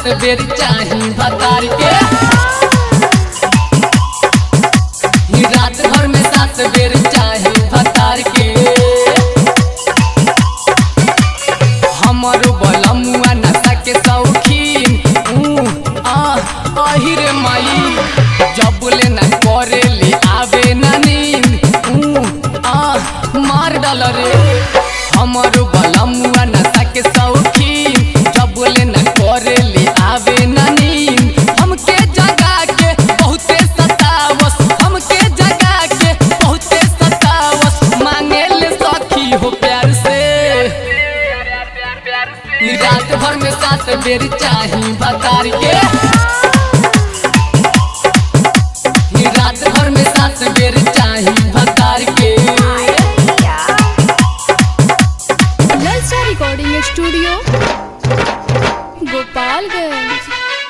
सात बेर चाही भतार के ही रात भर में सात बेर चाही भतार के हमर बलमुआ नशा के शौकीन ऊ आ अही रे माई जब ले न करे ले आवे न नींद ऊ आ मार डाल रे हमर बलमुआ नशा के शौकीन जब ले न करे ले आवे न नींद हमके जगा के बहुते सतावस हमके जगा के बहुते सतावस मांगे ले सखी हो प्यार से ई रात भर में सात बेर चाही बतार के ई रात भर में सात बेर चाही बतार के ललचा रिकॉर्डिंग स्टूडियो गोपालगंज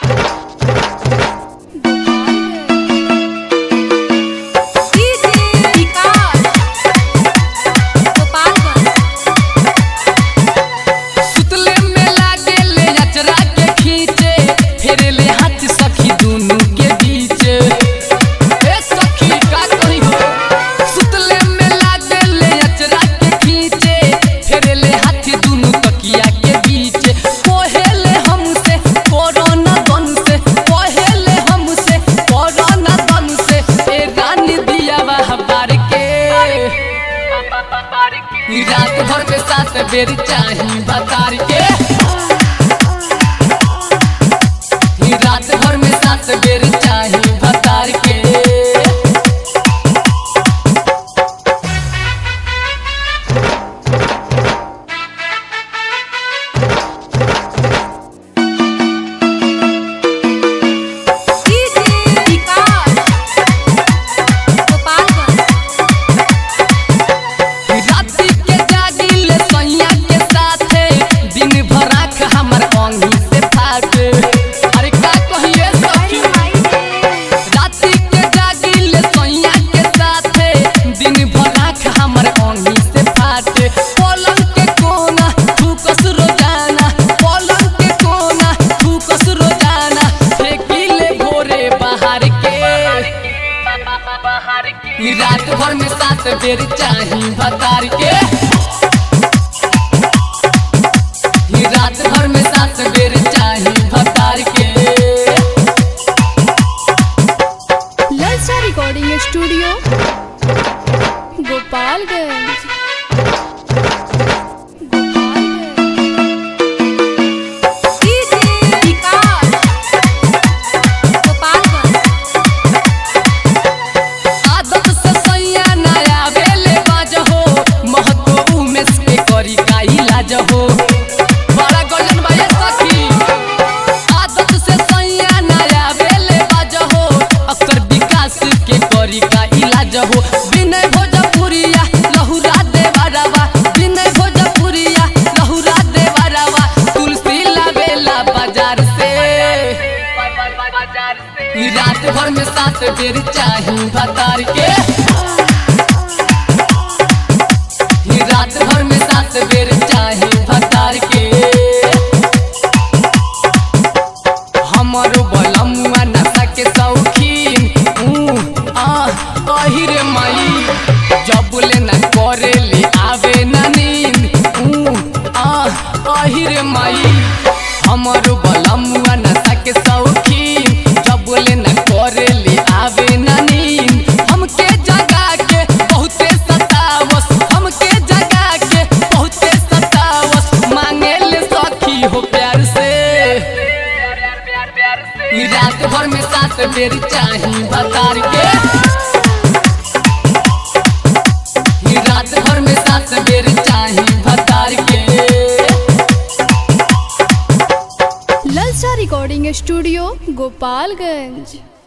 सुतले में लागे ले अचरा के खींचे फेरे ले हाथ सखी दोनों के बीच ए सखी का करी हो सुतले में लागे ले अचरा के खींचे फेरे ले हाथ दोनों तकिया के बीच कोहेले हमसे कोरोना गन से कोहेले हमसे कोरोना गन से ए रानी दिया वह बार के ई रात भर में सात बेर चाही बतार के ई रात भर में सात बेर चाही बतार के राती के जागिल सैया के साथे दिन भर आँख हमर अंगी से फाटे अरे का कहिए सखी राती के जागिल सैया के साथे दिन भर आँख हमर अंगी से फाटे पलंग के कोना थूकस रोजाना पलंग के कोना थूकस रोजाना फेंकिले भोरे बाहर के ई रात भर में सात बेर चाही बतार के ई रात भर में सात बेर चाही बतार के ललचा रिकॉर्डिंग स्टूडियो गोपालगंज आदत से सैया नया बेले बाज हो महतो उमेश के करी का इलाज हो बड़ा गजन भाई सखी आदत से सैया नया बेले बाज हो अक्सर विकास के करी का इलाज हो विनय भोजपुरिया लहुरा देवरवा विनय भोजपुरिया लहुरा देवरवा तुलसी लावेला बाजार से ई रात भर में सात बेर चाही भतार के ई रात भर में सात बेर चाही भतार के हमर बलमुआ नशा के शौकीन ऊ आ अही रे माई जब ले न करे ले आवे न नींद ऊ आ अही रे माई हमर बलमुआ नशा के शौकीन जब ले न करे ले आवे न नींद हमके जगा के बहुते सतावस हमके जगा के बहुते सतावस मांगे ले सखी हो प्यार से ई रात भर में सात बेर चाही बतार के ई रात भर में सात बेर चाही बतार के ललचा रिकॉर्डिंग स्टूडियो गोपालगंज